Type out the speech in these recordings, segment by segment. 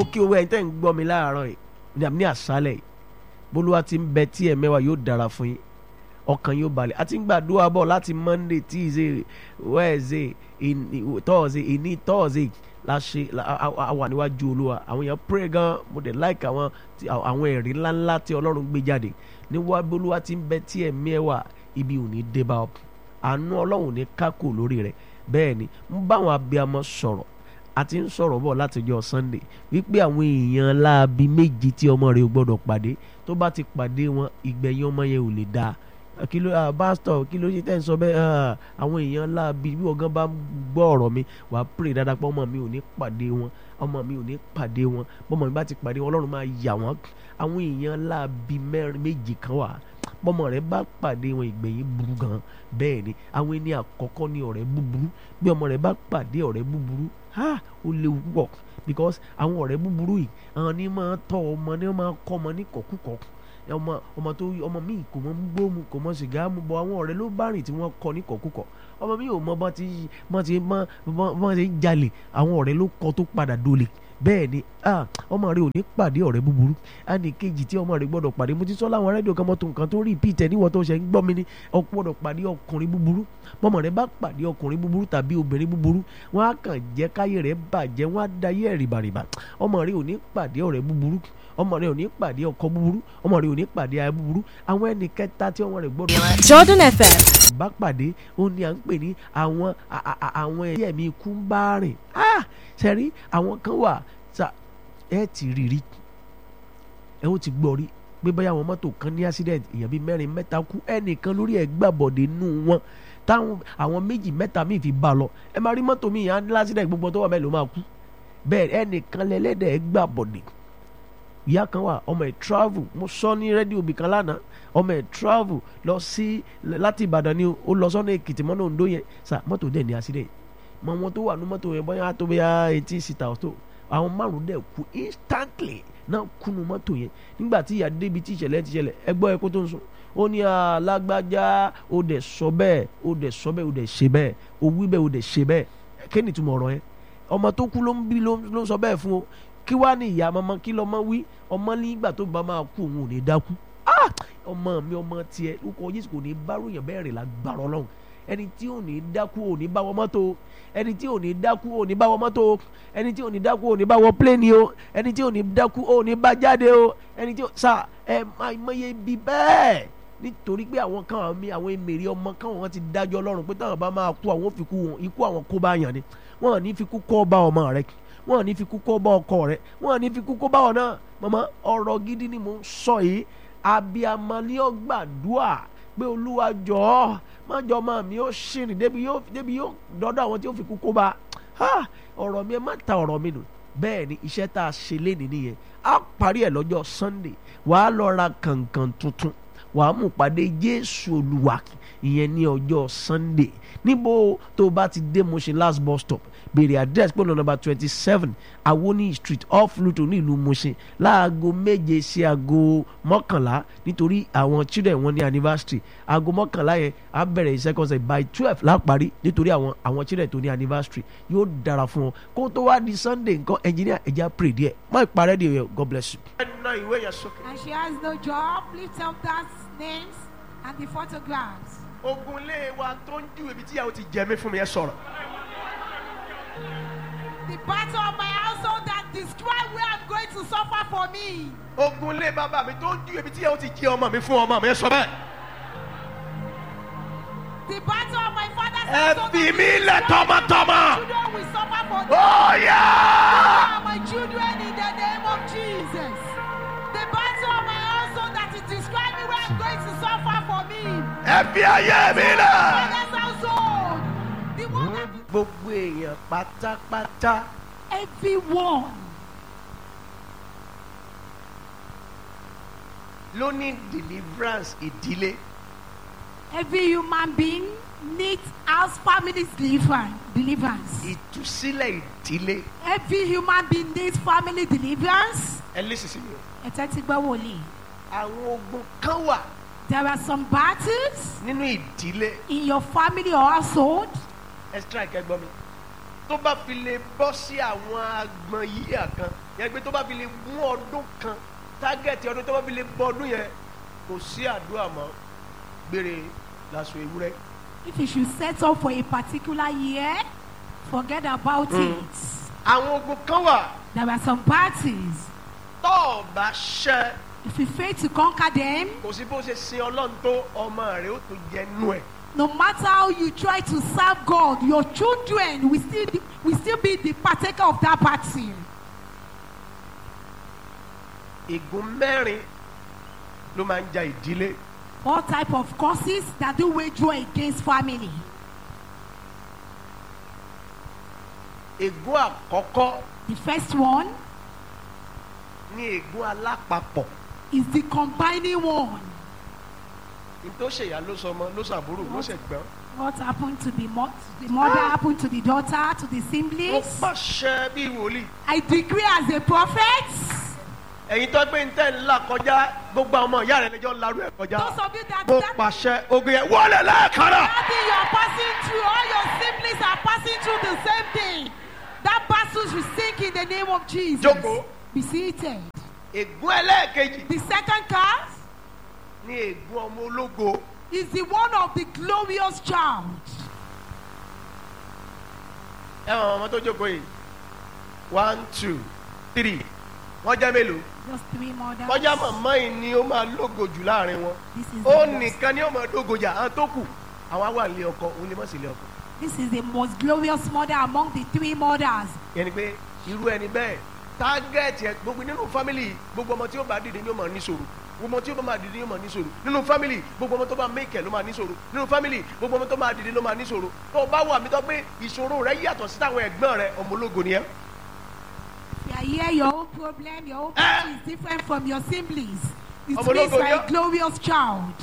mo kí owó ẹ̀yin tẹ́ ń gbọ́ mi láàárọ̀ yìí ní àmì ní àṣálẹ̀ yìí bólúwa ti ń bẹ tí ẹ̀ mẹ́wàá yóò dára fún yín ọkàn yóò balẹ̀ àti ń gbàdúrà bọ̀ láti monday tuesday wednesday ìní- thursday ìní thursday la ṣe la- a- a- a wà níwájú olúwa àwọn èèyàn pray gan mo dẹ̀ like àwọn tí- àwọn ẹ̀rí ńláńlá tí ọlọ́run gbé jáde níwájú bólúwa ti ń bẹ tí ẹ̀ mẹ́wàá ibi ò ní dé bá ọ àánú ọlọ́run ò ní kákò lórí rẹ̀ bẹ́ẹ̀ ni ń bá àwọn abiyamọ sọ̀rọ̀ a ti ń sọ̀rọ̀ bọ̀ látọjọ́ sunday wípé àwọn èèyàn láabi méjì tí ọmọ rẹ̀ ò gbọ́dọ̀ pàdé tó bá ti pàdé wọn ìgbẹ̀yìn ọmọ yẹn ò lè dáa kí ló ah, pásítọ̀ kí ló ṣe tẹ́ ń sọ bẹ́ẹ̀ ah, àwọn èèyàn láabi bí ọ̀gán bá gbọ́ ọ̀rọ̀ mi wà á pray dáadáa pé ọmọ mi ò ní pàdé wọn ọmọ mi ò ní pàdé wọn bọ́mọ mi bá ti pàdé wọn ọlọ́run máa yà wọ́n àwọn èèyàn láabi mẹ́rin méjì kan wà bọ́mọ rẹ̀ bá pàdé wọn ìgbẹ̀yìn burú gan bẹ́ẹ̀ ni àwọn ẹni àkọ́kọ́ ní ọ̀rẹ́ búburú bí ọmọ rẹ̀ bá pàdé ọ̀rẹ́ búburú ha ó léwu púpọ̀ because àwọn ọ̀rẹ́ búburú yìí àwọn ní máa tọ́ ọmọ ní máa kọ́ ọmọ ní kọ̀kúkọ̀ ọmọ ọmọ tó ọmọ míì kò mọ gbó mu kò mọ sìgá mu bọ àwọn ọ̀rẹ́ ló bá rìn tí wọ́n kọ́ ní kọ̀kúkọ̀ ọmọ míì ò mọ bọ́n ti bọ́n ti bọ́n bọ́n ti ń jalè àwọn ọ̀rẹ́ ló kọ́ tó padà dolè bẹ́ẹ̀ ni ah, ọmọ rẹ ò ní pàdé ọ̀rẹ́ búburú ẹnì kejì tí ọmọ rẹ gbọ́dọ̀ pàdé mo ti sọ láwọn rédíò kan mọ́tò nǹkan tó rí ìpìtẹ́ níwọ̀n tó ṣe ń gbọ́ mi ní ọ̀pọ̀dọ̀ pàdé ọkùnrin búburú bọ́mọ rẹ bá pàdé ọkùnrin búburú tàbí obìnrin búburú wọ́n á kàn jẹ́ káyé rẹ̀ bàjẹ́ wọ́n á dayé ẹ̀ rìbàrìbà ọmọ rẹ ò ní pàdé ọ̀rẹ́ búburú ọmọ rẹ ò ní pàdé ọkọ búburú ọmọ rẹ ò ní pàdé aya búburú àwọn ẹnì kẹta tí ọmọ rẹ gbọ́dọ̀ Jordan FM. bá pàdé ó ní à ń pè ní àwọn a- a- a- àwọn ẹ̀yẹ́ mi ikú ń bá rìn ah sẹ́rí àwọn kan wà sa ẹ ti rí rí ẹ ó ti gbọ́ rí pé bóyá àwọn mọ́tò kan ní accident èèyàn bíi mẹ́rin mẹ́ta kú ẹnìkan lórí ẹ̀ gbàbọ̀dé nù wọn táwọn àwọn méjì mẹ́ta míì fi bá a lọ ẹ máa rí mọ́tò míì yẹn á ní accident gbogbo tó wà mẹ́rin ló máa kú bẹ́ẹ̀ ẹnìkan lẹ́lẹ́dẹ̀ ẹ̀ gbàbọ̀dé ìyá kan wà ọmọ ẹ̀ travel mo sọ ní rédíò bìkan lánàá ọmọ ẹ̀ travel lọ sí láti ìbàdàn ni ó lọ sọ́nà èkìtì mọ́nà òǹdó yẹn sà mọ́tò dẹ̀ ní accident mọ wọn tó wà ní mọ́tò yẹn bóyá tó bóyá eighteen seater ọ̀tọ̀ àwọn márùn dẹ̀ kú instantly náà kúnú mọ́tò yẹn nígbà tí ìyá débi tí ìṣẹ̀lẹ̀ ti ṣẹlẹ̀ ẹgbọ́ ẹ̀kọ́ tó ń sùn ó ní alágbájá ó dẹ̀ sọ bẹ́ẹ̀ ó dẹ̀ sọ bẹ́ẹ̀ ó dẹ̀ ṣe bẹ́ẹ̀ ó wí bẹ́ẹ̀ ó dẹ̀ ṣe bẹ́ẹ̀ kí ni ìtumọ̀ ọ̀rọ̀ yẹn ọmọ tó kú ló ń bí ló ń sọ bẹ́ẹ̀ fún o kí wàá ní ìyá ọmọ kí lọ́mọ wí ọmọ nígbà tó bá máa kú òun ò ní dákú Ah! ọmọ mi ọmọ tiẹ̀ lóko Jésù kò ní bá ròyìn bẹ́ẹ̀ rìn lágbára Ọlọ́run ẹni tí ò ní dákú ò ní bá wọ mọ́tò ẹni tí ò ní dákú ò ní bá wọ mọ́tò ẹni tí ò ní dákú ò ní bá wọ pléènì o ẹni tí ò ní dákú ò ní bá jáde o ẹni tí ò sà ẹ máa mọye ibi bẹ́ẹ̀ nítorí pé àwọn kan àwọn mi àwọn èmèrè ọmọ kan wọn ti dájọ́ Ọlọ́run pé táwọn bá máa kú àwọn ò fi kú wọn ikú àwọn kó bá yàn ni wọn ò ní fi kú kọ́ bá ọmọ rẹ wọn ò ní fi kú kọ́ bá ọkọ rẹ wọn ò ní fi kú kọ́ bá ọ náà màmá ọ̀rọ̀ gidi ni mò ń sọ yìí abiyamọ ni ó gbàdúà pé olúwa jọ̀ọ́ májọ ọmọ mi ó ṣìrìn débi yóò débi yóò dọ́dọ̀ àwọn tí ó fi kú kó bá ha ọ̀rọ̀ mi ẹ má ta ọ̀rọ̀ mi nù bẹ́ẹ̀ ni iṣẹ́ tá a ṣe lénìí nìyẹn á parí ẹ̀ lọ́jọ́ sunday wàá lọ ra kànkàn tuntun wàá mú pàdé jésù olúwa ìyẹn ní ọjọ́ sunday níbo tó o bá ti dé Mushin last bus stop béèrè address pẹ̀lú nọ́mbà twenty seven awoni street off Luto ní ìlú Mushin láago méje sí aago mọ́kànlá nítorí àwọn children wọn ní anniversary aago mọ́kànlá yẹn á bẹ̀rẹ̀ second set by twelve láparí nítorí àwọn àwọn children tó ní anniversary yóò dára fún wọn kó tó wá di sunday nǹkan engineer ẹja pray díẹ̀ má ìparẹ́ di yẹn god bless you. ẹnìna ìwé yẹn sókè. And she has no job. Lift up that names and the photographs. ogun ilé wa tó ń ju ibi tíyàwó ti jẹ mí fún mi ẹ sọ̀rọ̀. The battle of my household that describe where I'm going to suffer for me. ogun ilé bàbá mi tó ń ju ibi tíyàwó ti jẹ ọmọ mi fún ọmọ mi ẹ sọ bẹ́ẹ̀. The battle of my father's ẹ household fi that mí lẹ̀ describe tọmọtọmọ. my children will suffer for me. ó yá. are my children in the name of Jesus. The battle of my household that is describing where I'm going to suffer for me. ẹ fi ayé mi My lẹ̀. father's household. The one that is gbogbo èèyàn pátápátá everyone. ló ní deliverance ìdílé. Every human being needs house families deliverance. deliverance. ìtúsílẹ̀ ìdílé. Every human being needs family deliverance. ẹ lè sísè mi o. Ẹ tẹ́tí gbọ́ wòlíì. àwọn ogun kan wà There are some battles nínú ìdílé in your family or household ẹ strike ẹ gbọ́ mi tó bá fi lè bọ́ sí àwọn agbọ̀n yíyà kan yẹn pé tó bá fi lè mú ọdún kan tágẹ́ẹ̀tì ọdún tó bá fi lè bọ́ ọdún yẹn kò sí àdúrà mọ́ gbére lásù ewúrẹ́ If you should set up for a particular year, forget about it. àwọn ogun kan wà There are some parties. tó o bá ṣẹ́ If you fail to conquer them, kò sí bó ṣe sin ọlọ́run tó ọmọ rẹ̀ ó tó jẹ nú ẹ̀ no matter how you try to serve God, your children will still will still be the partaker of that party. ègún mẹ́rin ló máa ń ja ìdílé All type of causes that do wage war against family. ègún àkọ́kọ́ The first one ní ègún alápapọ̀ is the combining one. ní tó ṣèyá ló sọmọ ló ṣàbúrò ló ṣẹ̀gbọ́n What happened to the, mo- to the mother happened to the daughter, to the ó siblings. pàṣẹ bí wòlíì I decree as a prophet, ẹ̀yin tó gbé ntẹ́ ńlá kọjá gbogbo àwọn ọmọ ìyá rẹ̀ lẹ́jọ́ ńlá rú ẹ̀ kọjá those of you that, mo that, pàṣẹ ogun yẹn wọlé lẹ́ẹ̀kanna that thing you are passing through, all your siblings are passing through the same thing. That battle should sink in the name of Jesus. Jókòó. Be seated. ègún ẹlẹ́ẹ̀kejì The second cause ní ègún ọmọ ológo is the one of the glorious child. ẹ wọn ọmọ tó jókòó yìí one two three wọ́n jẹ́ mélòó Just three mothers. kọjá màmá yìí ni ó máa lógo jù láàrin wọn This is, ó the most, nìkan ni ó máa dógo jà àwọn tó kù àwọn wà nílé ọkọ òun lè mọ̀ sí ilé ọkọ this is the most glorious mother among the three mothers. yẹn ni pé irú ẹni bẹ́ẹ̀ tágẹ́ẹ̀tì ẹ gbogbo nínú fámìlì gbogbo ọmọ tí ó bá dìde ni ó máa ní sòrò gbogbo ọmọ tí ó bá dìde ni ó máa ní sòrò nínú fámìlì gbogbo ọmọ tó bá mẹ́kẹ̀ ló máa ní sòrò nínú fámìlì gbogbo ọmọ tó máa dìde ló máa ní sòrò tó o bá wà mí tó pé ìṣòro rẹ yàtọ̀ sí táwọn ẹ̀gbọ́n rẹ ọmọ ológo ni ẹ. You are here, your own problem, your own Eh. problem is different from your siblings. It Ọmọ means ológo you are yọ. a glorious child.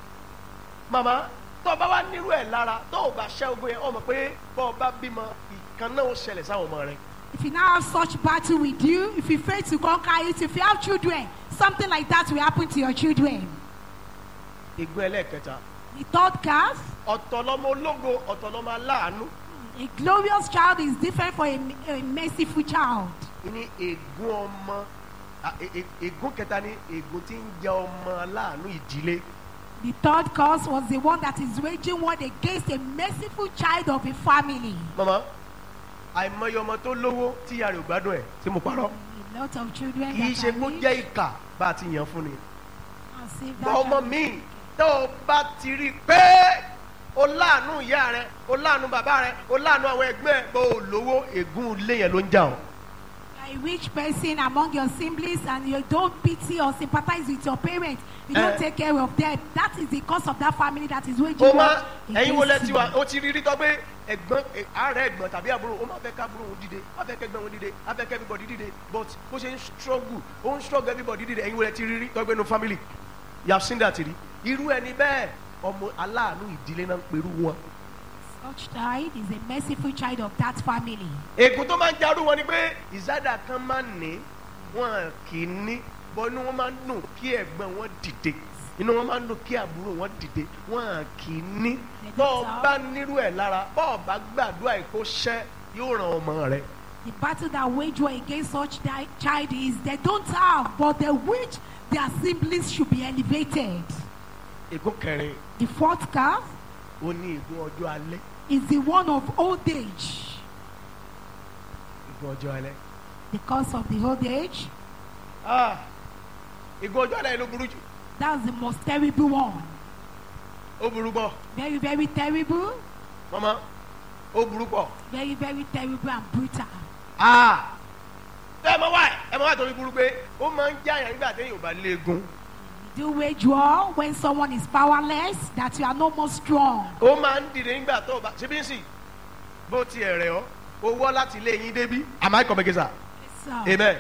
màmá tó o bá wá nírú ẹ̀ lára tó o bá ṣẹ́ ogun yẹn ọmọ pé bọ́ ọ bá bímọ ìkan náà ó ṣẹlẹ̀ sáwọn ọmọ rẹ. If you now have such battle with you, if you fail to conquer it, if you have children, something like that will happen to your children. ègún ẹlẹ́ẹ̀kẹta The third cause, ọ̀tọ̀ lọmọ ológo ọ̀tọ̀ lọmọ aláàánú a glorious child is different from a, a merciful child. ní ègún ọmọ à, è- è- ègún kẹta ní ègún tí ń jẹ ọmọ aláàánú ìdílé The third cause was the one that is waging war against a merciful child of a family. mama àìmọye ọmọ tó lówó tí ìyá rẹ̀ ò gbádùn ẹ̀ tí mo parọ́ A lot of children kì í that ṣe are kó rich jẹ́ ìkà bá a ti yàn fún ni and save bọ́ that ọmọ child. mi tó o bá ti rí i pé o láàánú ìyá rẹ o láàánú bàbá rẹ o láàánú àwọn ẹgbẹ́ ẹ bó o lówó ègún ilé yẹn ló ń jà ọ́ a rich person among your siblings and you don't pity or sympathize with your parents you don't Eh. take care of them that is the cause of that family that is waging o war máa ẹ̀yin wo lẹ against ti you. wà o ti rí rí tọ́ pé ẹ̀gbọ́n ẹ̀, ààrẹ ẹ̀gbọ́n tàbí àbúrò o máa fẹ́ ká àbúrò òun dìde a fẹ́ kẹ́gbẹ́ òun dìde a fẹ́ kẹ́ everybody dìde but bó ṣe ń struggle ó ń struggle everybody dìde ẹ̀yin wo lẹ ti rí rí tọ́ pé no family you have seen that rí irú ẹni bẹ́ẹ̀ ọmọ aláàánú ìdílé náà ń perú wọn. such child is a merciful child of that family ègún tó máa ń jarú wọn ni pé ìsádà kan máa ń ní wọn kì í ní bọ́ inú wọn máa ń dùn kí ẹ̀gbọ́n wọn dìde inú wọn máa ń dùn kí àbúrò wọn dìde wọn kì í ní bọ́ ọ bá nírú ẹ̀ lára bọ́ ọ bá gbàdúrà èkó ṣẹ́ yóò ràn ọmọ rẹ. the battle that wage war against such di- child is they don't have but they wish their siblings should be elevated ègún kẹrin the fourth cause ó ní ègún ọjọ́ alẹ́ is the one of old age ègún ọjọ́ alẹ́ the cause of the old age Ah, ègún ọjọ́ alẹ́ ló burú jù that's the most terrible one ó burú pọ̀ very very terrible mọ́mọ́ ó burú pọ̀ very very terrible and brutal Ah, ẹ mọ wá ẹ mọ wá torí burú pé ó máa ń jáyà nígbà téèyàn ò bá léegun. do wage war when someone is powerless that you are no more strong ó máa ń dìde nígbà tó o bá ṣe bí ń sìn bó tiẹ̀ rẹ̀ ọ́ o wọ́ láti ilé yín débí àmọ́ ẹ̀kọ́ mẹ́gẹ́sà so, amen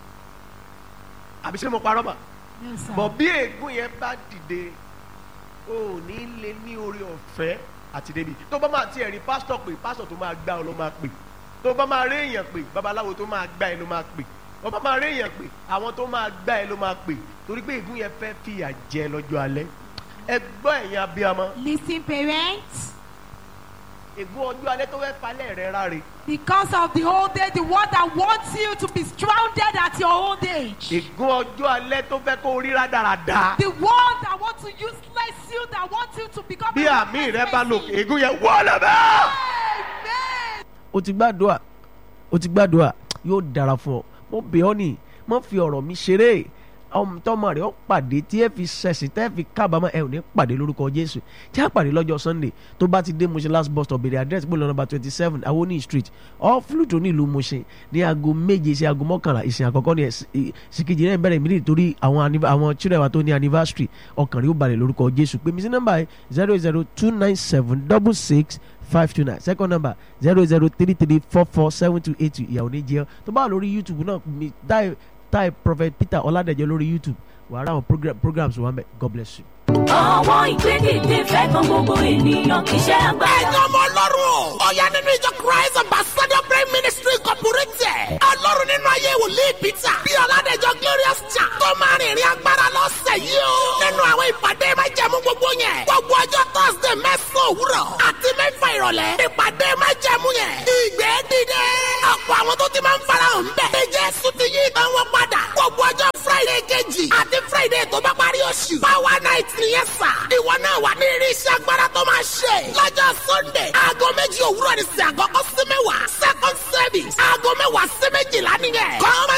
àbí ṣé mo parọ́ mà no, sir. bọ̀ bí ègún yẹn bá dìde o ò ní lè ní orí ọ̀fẹ́ àti débi tó bá máa tiẹ̀ rí pásítọ̀ pé pásítọ̀ tó máa gbá ọ ló máa pè tó bá máa rí èèyàn pé babaláwo tó máa gbá ẹ ló máa pè tó bá máa rí èèyàn pé àwọn tó máa gbá ẹ ló máa pè torí pé ègún yẹn fẹ́ fìyà jẹ lọ́jọ́ alẹ́ ẹ gbọ́ ẹ̀yin abiyamọ listen parents ègún ọjọ́ alẹ́ tó fẹ́ falẹ̀ rẹ ráre Because of the old day, the one that wants you to be stranded at your old age. ègún ọjọ́ alẹ́ tó fẹ́ kó ríra dáradára The one that wants to useless you, that wants you to become bí a àmì useless rẹ bá lò person. ègún yẹn wọlé bẹ́ẹ̀. Amen. o ti gbàdúrà o ti gbàdúrà yóò dára fún ọ mo bẹ̀ ọ́ ní mo fi ọ̀rọ̀ mi ṣeré ọmọ tọmọ rẹ ó pàdé tí ẹ fi ṣẹ̀sìn tẹ́ fi kábàámọ̀ ẹ ò ní pàdé lórúkọ jésù tí a pàdé lọ́jọ́ sunday tó bá ti dé Mushin last bus stop bèrè address gbọ́dọ̀ nọ́mbà twenty seven awoni street off Fluto ní ìlú Mushin ní aago méje sí aago mọ́kànlá ìsìn àkọ́kọ́ ní ìsìnkejì náà bẹ̀rẹ̀ ìmílẹ̀ torí àwọn anniv- àwọn children wa tó ní anniversary ọkàn rí ó balẹ̀ lórúkọ jésù pé mi sí nọ́mbà yìí zero zero two nine seven double six five two nine second number zero zero three three four four seven two eight two ìyàwó ní jẹ́ tó bá wà lórí youtube náà mi táì táì prophet peter ọládẹ̀jọ lórí youtube wàá rà àwọn program, programs wà mẹ́ god bless you. Ọwọ́ ìgbédìde fẹ́ kan gbogbo ènìyàn kì í ṣe agbára. ẹ̀yin ọmọ ọlọ́run ọ̀yá nínú ìjọ christ ambassador prayer ministry incorporated ọlọ́run nínú ayé wòlíì peter bí ọ̀làdẹ̀jọ glorious cha tó máa rìnrìn agbára lọ́sẹ̀ yìí o nínú àwọn ìpàdé májẹ̀mú gbogbo yẹn gbogbo ọjọ́ thursday mẹ́sàn-án òwúrọ̀ àti mẹ́fà ìrọ̀lẹ́ ìpàdé májẹ̀mú yẹn ìgbé dìde ọ̀pọ̀ àwọn tó ti máa ń farahàn bẹ́ẹ̀ ní jésù ti yí ìtàn wọn padà gbogbo ọjọ́ friday kejì àti friday tó bá parí oṣù power night nìyẹn sà ìwọ náà wà ní irinṣẹ́ agbára tó máa ṣe lọ́jọ́ sunday aago méjì òwúrọ̀ ní